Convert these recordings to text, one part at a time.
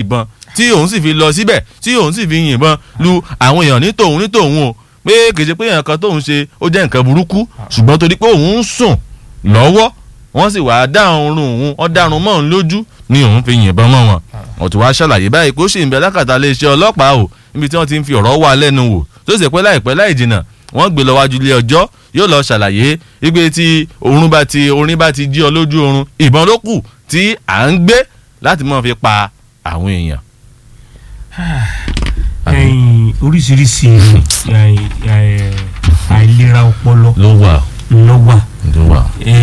ìbọn tí òun sì fi lọ síbẹ̀ tí òun sì fi yìnbọn lu àwọn èèyàn ní tòun ní tòun o pé kìí ṣe pé èèyàn kan tóun ṣe ó jẹ́ nǹkan burúkú ṣùgbọ́n torí pé òun ń sùn lọ́wọ́ wọ́n sì wàá dá oorun òun wọ́n dárun mọ́ òun lójú ni òun fi yìnbọn mọ́ wọn ọ̀tún wàá ṣàlàyé báyìí pé ó sì ń bẹ lákàtà iléeṣẹ́ ọlọ́pàá o níbi tí wọ́n ti ń fi ọ̀rọ̀ wà lẹ́nu wò tó sì pẹ́ láìpẹ́ láì jìnnà wọ́n gbé lọ wájú ilé ọjọ́ yóò lọ ṣàlàyé wípé tí oorun bá ti orin bá ti jí ọ lójú oorun ìbọn ló kù tí à ń gbé láti mọ̀ fi pa àwọn èèyàn. ẹyin oríṣiríṣi ẹyin, ẹyin, àìlera ọpọlọ ló wà ló wà ló wà.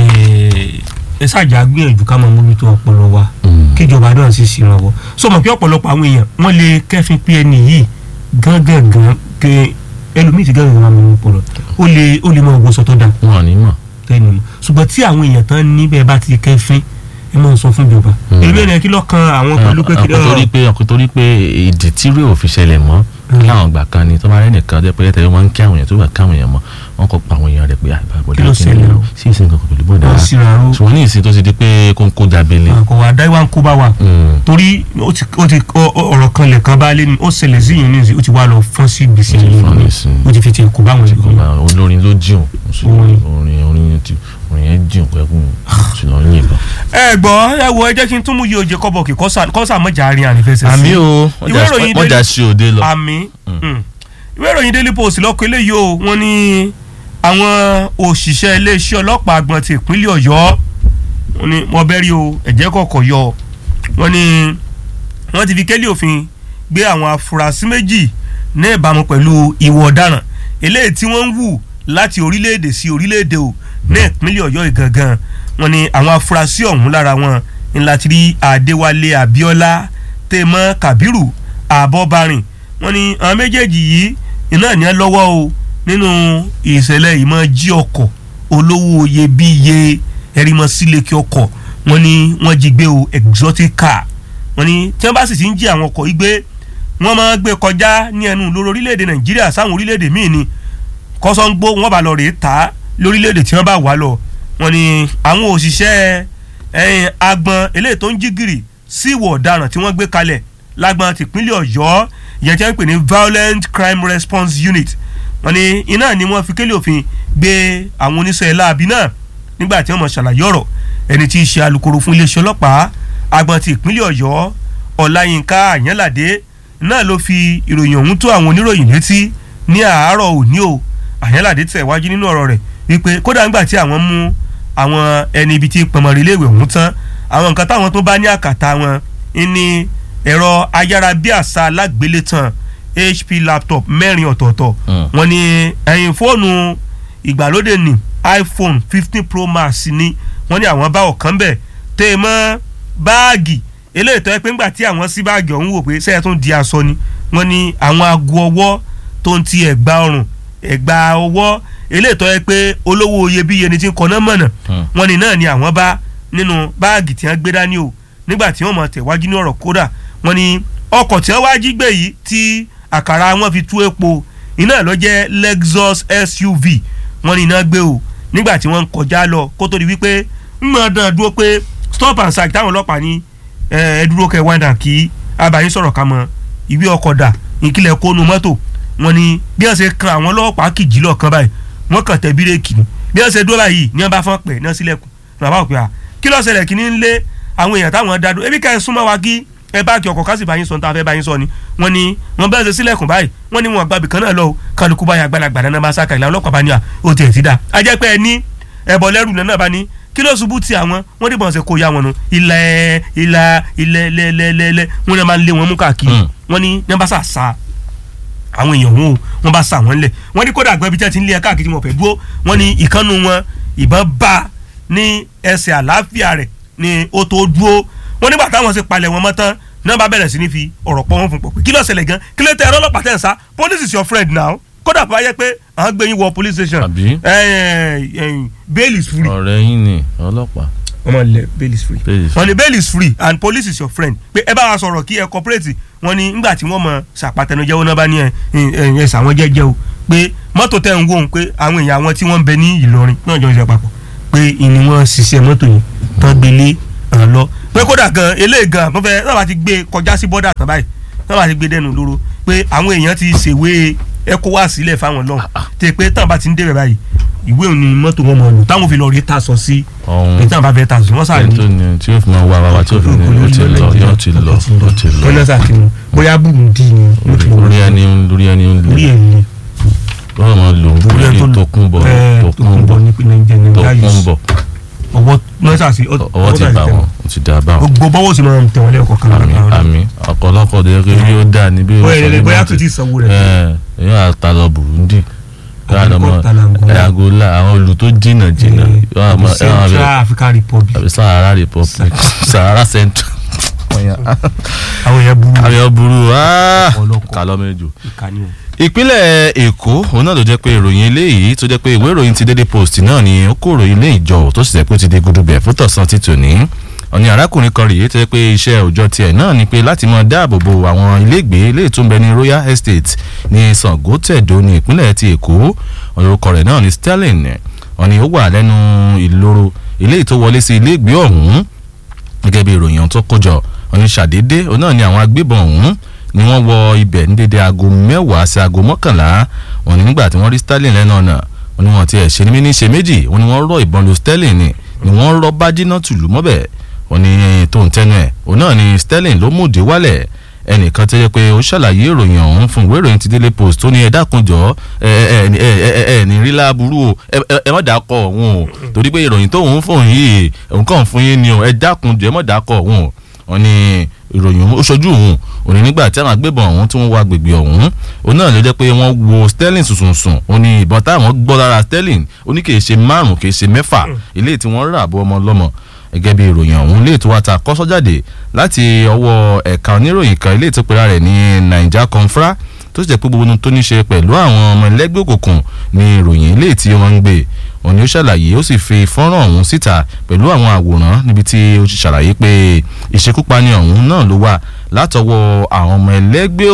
Eh, ẹ ṣáàjà gbìyànjú ká máa mójútó ọpọlọ wa kíjọba náà sì ṣèrànwọ́ sọmọ pé ọ̀pọ̀lọpọ̀ àwọn èèyàn wọ́n lè kẹ́fín pé ẹni yìí gángan ke ẹlòmíì ti gángan máa mú ọpọlọ ó lè ó lè máa wọṣọ tó dáa wọn ò ní mọ̀. tẹ́ni mọ̀ ṣùgbọ́n tí àwọn èèyàn tán níbẹ̀ bá ti kẹ́fín ẹ máa sọ fún ìjọba èmi ẹ̀ kí lọ́kàn àwọn pẹ̀lú pé kí ọkọ torí pé ọkọ torí pé ìdí tí rí òfin ṣẹlẹ̀ mọ́ láwọn ìgbà kan ni tó bá rẹ́ nìkan jẹ́ pé tẹ́lẹ̀ wọ́n ń kí àwọn èèyàn tó bá ká àwọn èèyàn mọ́ wọ́n kọ́ pa àwọn èèyàn rẹ̀ pé àbọ̀dá Kí ló ṣẹlẹ̀ o? sí ìsìn kankan pẹ̀lú bọ́dà wọ́n síra ro ṣùgbọ́n ní ìsìn tó ti di pé kóńkó jábélé. àkọwà dáíwá ń kó bá wa torí ó ti ó ti ọ- ọ- ọ̀rọ̀ kan lẹ̀ kan bá lé ní ó ṣẹlẹ̀ sí yìí nísìnyí ó ti wá lọ fọ́n sí gbèsè Ó ti yìí fọ́n nísìnyí. ó ti fi ti kó báwọn èèyàn olórin ló jìun Orin. orin orin ti orin yẹn jìun pẹ́kun sí lọ yìnbọn. ẹ gbọ́ ẹ wo ẹ jẹ́ kí n tún mú yí oje kọ́bọ̀ kí kọ́sà kọ́sà mọ́jà àárín ànífẹsẹ̀ sí. àmì o Ìwé ìròyìn mọ̀jà Daily- sí òde lọ. àmì mm. ìwé ìròyìn daily post lọ́kọ̀ eléyìí o wọ́n ní àwọn òṣìṣẹ́ iléeṣẹ́ ọlọ́pàá àgbọ̀n ti ìpínlẹ̀ ọ̀yọ́ wọ́n ní wọ́n bẹ́rí o ẹ̀jẹ̀ kọ̀ọ̀kọ̀ yọ wọ́n ní wọ́n ti fi kélé òfin gbé àwọn afurasí méjì ní ìbámu pẹ̀lú ìwà ọ̀daràn eléyìí tí wọ́n ń wù láti orílẹ̀-èdè sí orílẹ̀-èdè o ní ìpínlẹ̀ ọ̀yọ́ ìgangan wọ́n ní àwọn afurasí ọ̀hún lára wọn ńlá ti rí adéwálé abíọ́lá tèmọ́ kábírù àbọ̀bárìn wọ́n ní àwọn méjèèjì yìí iná ní ẹ lọ́wọ́ o nínú ìṣẹ̀lẹ̀ ìmọ̀ jí ọkọ̀ olówó iyebíye ẹ̀rìmọ̀ sílẹ̀kì ọkọ̀ wọ́n ní wọ́n jí gbé o exotic car wọ́n ní tí wọ́n bá sì ti ń jí àwọn ọkọ̀ yìí gbé wọ́n máa ń gbé kọjá ní ẹnu lórí orílẹ̀-èdè nàìjíríà sáwọn orílẹ̀-èdè míì ni kọ́sọ́ngbó wọ́n bá lọ rèé ta lórílẹ̀-èdè tí wọ́n bá wà lọ wọ́n ní àwọn òṣìṣẹ́ ẹ̀yìn agbọn eléyìí tó ń jí gìrì sí ìwọ̀ ọ̀daràn tí wọ́n gbé kalẹ̀ lágbọn tìpínlẹ̀ ọ̀yọ́ ìyẹn tí wọ́n pè ní violent crime response unit wọ́n ní iná ni wọ́n fi kélé òfin gbé àwọn oníṣẹ́ láabi náà nígbà tí wọ́n mọ̀ ṣàlàyé ọ̀rọ̀ ẹni tí í ṣe alukoro fún iléeṣẹ́ ọlọ́pàá agbọn ti ìpínlẹ̀ ọ̀yọ́ ọláyínká àyànládé náà ló fi ìròyìn ọ̀hún tó àwọn oníròyìn létí ní àárọ̀ òní o àyànládé tẹ̀ wájú nínú ọ̀rọ̀ rẹ̀ wípé kódà ńgbà tí àwọn mú àwọn ẹni ibi tí pọnmọ́rí iléèwé ọ̀hún tán àwọn nǹkan táwọn tó bá ní àkàtà wọn ní ẹ̀rọ ayárabíàṣá alágbélétan hp laptop mẹ́rin ọ̀tọ̀ọ̀tọ̀ Mm. wọ́n ní ẹ̀yìn fóònù ìgbàlódé ní iphone fifteen pro max ni wọ́n ní àwọn bá ọ̀kan bẹ̀ tẹ́ ẹ mọ́ báàgì eléyìí tó yẹ pé ńgbà tí àwọn sí báàgì ọ̀hún wò pé sẹ́yìn tó ń di aṣọ ni wọ́n ní àwọn aago ọwọ́ tó ń ti ẹ̀gbà ọrùn ẹ̀gbà ọwọ́ eléyìí tó yẹ pé olówó iyebíye ni ti ń kọ́ná mọ̀nà Hmm. wọ́n ní náà ni àwọn bá nínú báàgì tí wọ́n gbé dání o nígbà tí wọ́n mọ̀ tẹ̀wájú ní ọ̀rọ̀ kódà wọ́n ní ọkọ̀ tí wọ́n wá jí gbé yìí tí àkàrà wọn fi tú epo iná ló jẹ́ lexus suv wọ́n ní iná gbé o nígbà tí wọ́n ń kọjá lọ kó tó di wípé ń mọ̀ dán dúró pé stop and search táwọn ọlọ́pàá ní ẹ ẹ dúró kẹ wáńdà kí abayín sọ̀rọ̀ ká mọ ìwé ọkọ̀ dà ìkìlẹ̀ kónú mọ́tò wọ́n ní bí wọ́n ṣe kan àwọn ọlọ́pàá kìjì lọ́ọ̀kan báyìí wọ́n kàn tẹ bírèkì ni bí wọ́n ṣe dúró báyìí ní wọ́n bá fọ́n pẹ̀ náà sílẹ̀kùn ní wọ́n bá wò pé à kí ló ṣẹlẹ̀ kí ní ń lé àwọn èèyàn táwọn dá dúró ebi ká ẹ súnmọ́ wa kí ẹ bá kí ọkọ̀ kásì báyìí sọ ní tá a fẹ́ báyìí sọ ni wọ́n ní wọ́n bẹ́ẹ̀ ṣe sílẹ̀kùn báyìí wọ́n ní wọn àgbàbì kan náà lọ o kálukú báyìí àgbàlagbà náà bá sáka ìlànà ọlọ́pàá bá ní à ó tiẹ̀ ti dá a jẹ́ pé ẹ ní ẹ̀bọ̀ lẹ́rù náà bá ní kí ló ṣubú ti àwọn wọ́n dìbọn ṣe kó ya wọn nu ilẹ̀ ilà ilẹ̀ lẹ́lẹ́lẹ́lẹ́ wọ́n ní wọ́n máa ń lé wọn mú káàkiri Mm. wọ́n ní ní wọ́n bá sà sa àwọn èèyàn wọn o wọ́n bá sà wọ́n lẹ̀ wọ́n ní kódà gbẹ́bí tí wọ́n ti ń lé ẹ káàkiri wọn fẹ́ dúró wọ́n ní ìkànnù wọn ìbọn bá ní ẹsẹ̀ àlàáfíà rẹ̀ ní ó tó dúró wọ́n nígbà táwọn ṣe palẹ̀ wọn mọ́ tán náà bá bẹ̀rẹ̀ sí ní fi ọ̀rọ̀ pọ̀ wọn fún pọ̀ pé kí ló ṣẹlẹ̀ gan kí ló tẹ ẹ̀rọ ọlọ́pàá tẹ̀ ń sá police is your friend now kódà bá yẹ pé àwọn gbé yín wọ police station Àbí? ẹ, ẹ, ẹ, bail is free ọ̀rẹ́ yín ni ọlọ́pàá. wọ́n máa lẹ bail is free Bail is wọ́n ní bail is free and police is your friend pé ẹ bá wa sọ̀rọ̀ kí ẹ cooperate wọ́n ní nígbà tí wọ́n mọ ṣàpàtẹnujẹ́wọ́ náà bá ní ẹ ẹ ẹ sàwọn jẹ́jẹ́ o pé mọ́tò tẹ̀ ń wò ó pé àwọn èèyàn àwọn tí wọ́n ń bẹ ní Ìlọrin náà jọ ń ṣe papọ̀ pé ìní wọn ṣiṣẹ́ mọ́tò yìí tán gbélé hàn lọ pé kódà gan eléyìí gan wọ́n fẹ́ sábà ti gbé kọjá sí bọ́dà tán báyìí sábà ti gbé dẹnu lóró pé àwọn èèyàn ti ṣèwé ECOWAS sílẹ̀ fáwọn náà tẹ pé táwọn bá ti ń débẹ̀ báyìí ìwé òní mọ́tò wọn mọ̀ lò táwọn fi lọ rí tasọ sí ọ̀hún pé táwọn bá fẹ́ tasọ wọ́n sáré ẹni tó ní tí yóò fi máa wá wa wa tí yóò fi ní ó ti lọ yóò ti lọ ó ti lọ wọ́n náà sàkínú bóyá Burundi ni ó ti orí ẹni lórí ẹni ń orí lò ẹ̀ ni lọ́wọ́ máa lò orí ẹ̀ orí tó kún bọ̀ ẹ̀, tó kún bọ̀ ní Nàìjíríà tó Nàìjíríà kún yìí bọ̀ ọwọ́ náà sàṣì ọwọ́ ti bá wọn ó ti dá bá wọn gbogbo bọ́wọ́ sì máa ń tẹ̀wọ́n lẹ́ẹ̀kọ́ kan àmì àmì ọ̀pọ̀lọpọ̀ tó yẹ kí yóò dà níbí bóyá ẹlẹ́lẹ́ bóyá tó ti sanwó rẹ̀ ẹ yóò àtà lọ Burundi yóò àlọ́ mọ́ Àbíkọ́ ta l'Angola. ẹ̀ Angola àwọn olù tó jìnnà jìnnà yóò àmọ́ ẹ̀ wọ́n Central African Republic àbí Sahara Republic Sahara Central àwọn èèyàn burú àwọn yóò burú áá Ọ̀pọ̀lọpọ̀. kálọ́ méjò. ìkànnì o. ìpínlẹ̀ èkó òun náà ló jẹ́ pé ìròyìn eléyìí tó jẹ́ pé ìwé ìròyìn ti Daily Post náà ni ó kó ìròyìn ilé ìjọ tó sì jẹ́ pé ó ti di gudubẹ̀ fún tọ̀sán ti tòní ọ̀ni arákùnrin kan rèé tó jẹ́ pé iṣẹ́ òòjọ́ tiẹ̀ náà ni pé láti máa dáàbò bo àwọn ilégbèé ilé tó ń bẹ ní Royal Estate ní Sango Tẹ̀dó ní ìpínlẹ̀ ti èkó orúkọ rẹ̀ náà ni Sterling ọ̀ni ó wà lẹ́nu ìloro ilé tó wọlé sí ilégbèé ọ̀hún gẹ́gẹ́ bí ìròyìn ọ̀hún tó kójọ ọ̀ni ṣàdédé òun náà ni àwọn agbébọn ọ̀hún ni wọ́n wọ ibẹ̀ ní dédé aago mẹ́wàá sí aago mọ́kànlá wọn ni nígbà tí wọ́n rí Sterling lẹ́nu ọ̀nà wọn ni wọ́n ti ẹ̀ ṣe ní mí ní ṣe méjì wọn ni wọ́n rọ ìbọn lu Sterling ni ni wọ́n rọ bájínà tùlù mọ́bẹ̀ wọn ni tó ń tẹnu ẹ̀ òun náà ni Sterling ló mú òde wálẹ̀ ẹnìkan tó yẹ pé ó ṣàlàyé ìròyìn ọ̀hún fún ìwé ìròyìn ti Daily Post tó ní ẹ dákunjọ ẹ ẹ ẹ ẹ ẹ ní rí láburú o ẹ ẹ ẹ má dàkọ ọ̀hún o torí pé ìròyìn tó ń fún yìí òun kàn fún yín ni o ẹ dákunjọ ẹ má dàkọ ọ̀hún o wọn ní ìròyìn ó ṣojú òun òní nígbà tí àwọn agbébọn ọ̀hún tí wọ́n wá agbègbè ọ̀hún òun náà ló jẹ́ pé wọ́n wo Sterling sùnsùnsùn ó ní ìbọn táwọn gbọ́ lára Sterling ó ní kì í ṣe márùn kì í ṣe mẹ́fà ilé tí wọ́n rà bọ́ ọmọ lọ́mọ gẹ́gẹ́ bí ìròyìn ọ̀hún ilé tó wá ta kọ́sọ́ jáde láti ọwọ́ ẹ̀ka oníròyìn kan ilé tó pera rẹ̀ ní Naija Confra tó sì jẹ́ pé gbogbo ohun tó ní ṣe pẹ̀lú àwọn ọmọ ẹlẹ́gbẹ́ òkùnkùn ní ìròyìn ilé tí wọ́n ń gbé òní ó ṣàlàyé ó sì fi fọ́nrán ọ̀hún síta pẹ̀lú àwọn àwòrán níbi tí ó ti ṣàlàyé pé ìṣekúpani ọ̀hún náà ló wà látọwọ́ àwọn ọmọ ẹlẹ́gbẹ́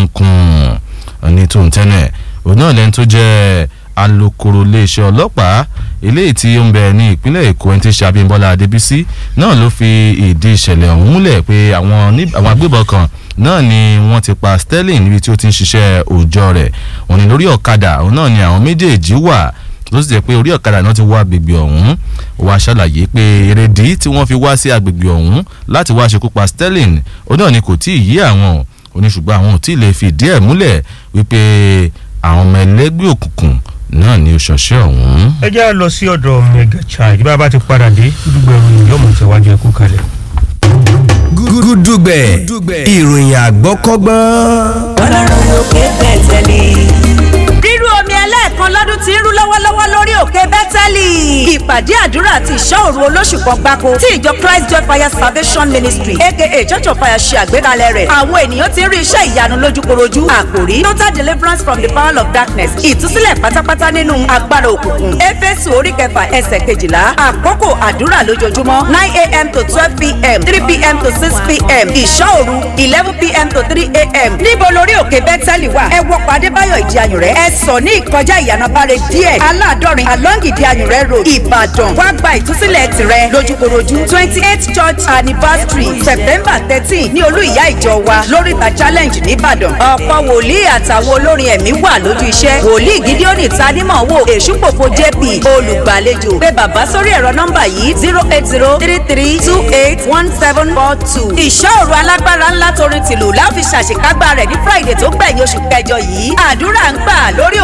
òkùnkùn ní tó ń tẹ́lẹ̀ òun náà lẹ́ni tó jẹ́ alukoro iléeṣẹ́ ọlọ́pàá eléyìí tí ó ń bẹ ní ìpínlẹ̀ èkó ẹni tí ń ṣe abímbọ́lá adébísí náà ló fi ìdí ìṣẹ̀lẹ̀ ọ̀hún múlẹ̀ pé àwọn agbébọn kan náà ni wọ́n ti pa sterling níbi tí ó ti ń ṣiṣẹ́ òòjọ́ rẹ̀ wọ́n ní lórí ọ̀kadà òun náà ni àwọn méjèèjì wà ló sì jẹ́ pé orí ọ̀kadà náà ti wá agbègbè ọ̀hún wá ṣàlàyé pé èrèdí tí wọ́n fi wá sí agbègbè ọ̀hún láti wá ṣekú pa sterling òun náà ni kò tí ì yí àwọn oníṣùgbọ́n àwọn ò tí ì lè fi ìdí ẹ̀ múlẹ̀ wípé àwọn ọmọ ẹlẹ́gbẹ́ òkùnkùn náà ni ó ṣọṣẹ́ ọ̀hún. ẹ jẹ́ à lọ sí ọ̀dọ̀ mega child bá a bá ti padà dé dúdúgbò ìròyìn yóò mọ̀ tẹ̀wájú ẹ̀kú kalẹ̀. gúdúgbẹ̀ ìròyìn àgbọ́kọ́gbọ́n. ọlọ́run lókè bẹ̀tẹ̀ ni. rírú omi ẹlẹ́ẹ̀kan lọ́dún tí ń rú lọ́wọ́lọ́wọ́ lórí òkè bẹ́tẹ́lì. ìpàdé àdúrà àti ìṣọ́ òru olóṣù kan gbáko tí ìjọ Christ Joy Fire Salvation Ministry aka Church of Fire ṣe àgbékalẹ̀ rẹ̀. àwọn ènìyàn ti ń rí iṣẹ́ ìyanu lójúkorojú. àkòrí total deliverance from the power of darkness. ìtúsílẹ̀ pátápátá nínú agbára òkùnkùn. Éfésù orí kẹfà ẹsẹ̀ kejìlá. àkókò àdúrà lójoojúmọ́ nine a.m. to twelve p.m. three p.m. to six p.m. ìṣọ́ òru eleven p.m. to three a.m. níbo lórí òkè bẹ́tẹ́lì wà. ẹ wọ pàdé báyọ̀ ìdí ayùn rẹ̀. ẹ sọ ní ìkọjá ìyànàbáre díẹ̀ aládọ́rin along ìdí ayùn rẹ̀ road ìbàdàn wá gba ìtúsílẹ̀ tirẹ̀ lójúkorojú twenty eight church anniversary september thirteen ní olú ìyá ìjọ wa lóríta challenge nìbàdàn ọ̀pọ̀ wòlíì àtàwọn olórin ẹ̀mí wà lójú iṣẹ́ wòlíì gídíọ́nì tanímọ̀ wò èṣùpòpò jp olùgbàlejò pé bàbá sórí ẹ̀rọ nọ́mbà yìí zero eight zero three three two eight one seven four two ìṣòro alágbára ńlá torin tìlù láfi ṣàṣekágbá rẹ̀ ní friday tó gbẹ̀yìn oṣù kẹjọ yìí àdúrà ń gbà lórí